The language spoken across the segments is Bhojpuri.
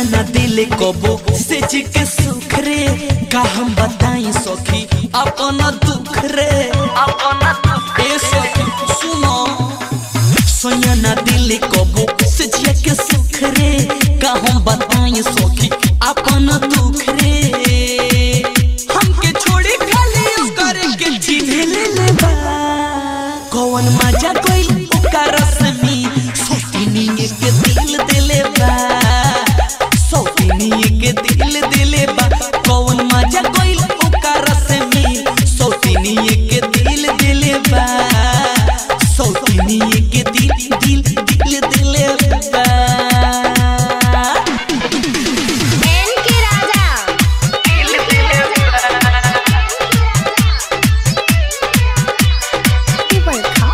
न दिल कबो से जी के सुख रे का हम बताई सखी अपन दुख रे अपन दुख ए सखी सुनो सोया न दिल कबो से जी के सुख रे का हम बताई सखी अपन दुख रे हमके छोड़ी खाली ओकर के चिन्ह ले ले बा कौन मजा कोई ओकर रसमी सोतिनी के दिल दिले बा सोतिनी के दिल दिले बा कौन मजा कोई ओकर रसमी सोतिनी के दिल दिले बा सोतिनी के दिल दिल दिल दिले बा एन के राजा टिपल खा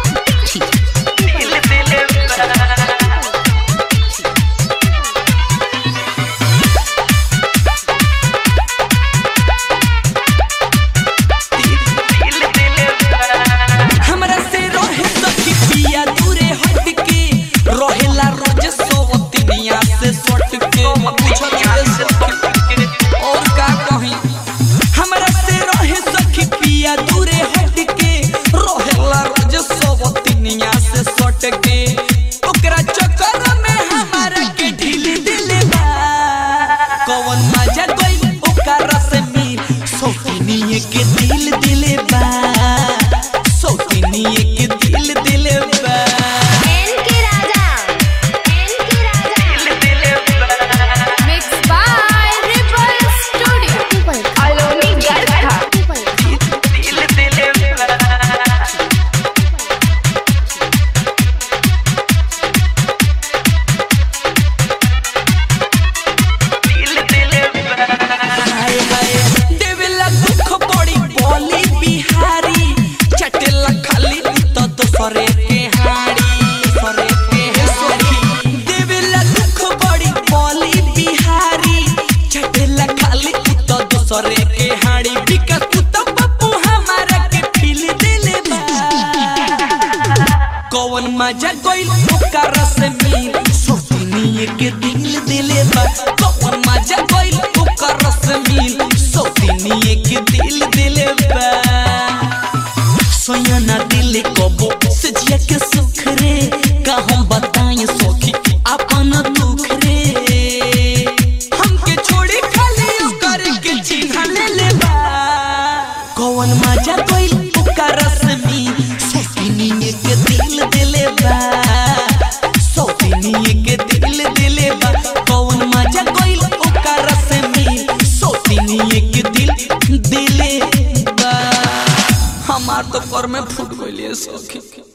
हमरा से रहे सखी पिया दूरे हट के रहेला रोज सोवतिनिया से सट के पूछत रे सखी और का कही हमरा से रहे सखी पिया दूरे हट के रहेला रोज सोवतिनिया से सट के ओकरा चक्कर में हमारा के ढील दिले बा कौन मजा कोई ओकरा से मिल सोतिनिए के दिल दिले बा सोतिनिए के दिल दिले बा एन के राजा एन के राजा मिक्स बाय रिपल स्टूडियो टिपल अलोनी गरखा टिपल दिल दिले बा हाय हाय देवेला दुख बड़ी बोली बिहारी चटेला खाली तो दोसरे के हाड़ी दोसरे के सखी देवेला दुख बड़ी बोली बिहारी चटेला खाली तो दोसरे के हाड़ी बिकस तू तो पप्पू हमारा के फील दिले बा कौन मजा कोई ओकर से मिल सोतिनी के दिल दिले बा कौन मजा कोई ओकर से मिल सोतिनी के दिल दिले बा सोया ना दिल कबो से जिया के सुख रे का हम बताएं सखी अपन दुख रे हमके छोड़ी खाली ओकर के चिन्ह ले ले बा कौन मजा कोई ओकर से मिल सोतिनी के दिल दिले बा सोतिनी के दिल दिले बा कौन मजा कोई ओकर से मिल सोतिनी के दिल दिले बा हमार तो कर में फूट गइले सखी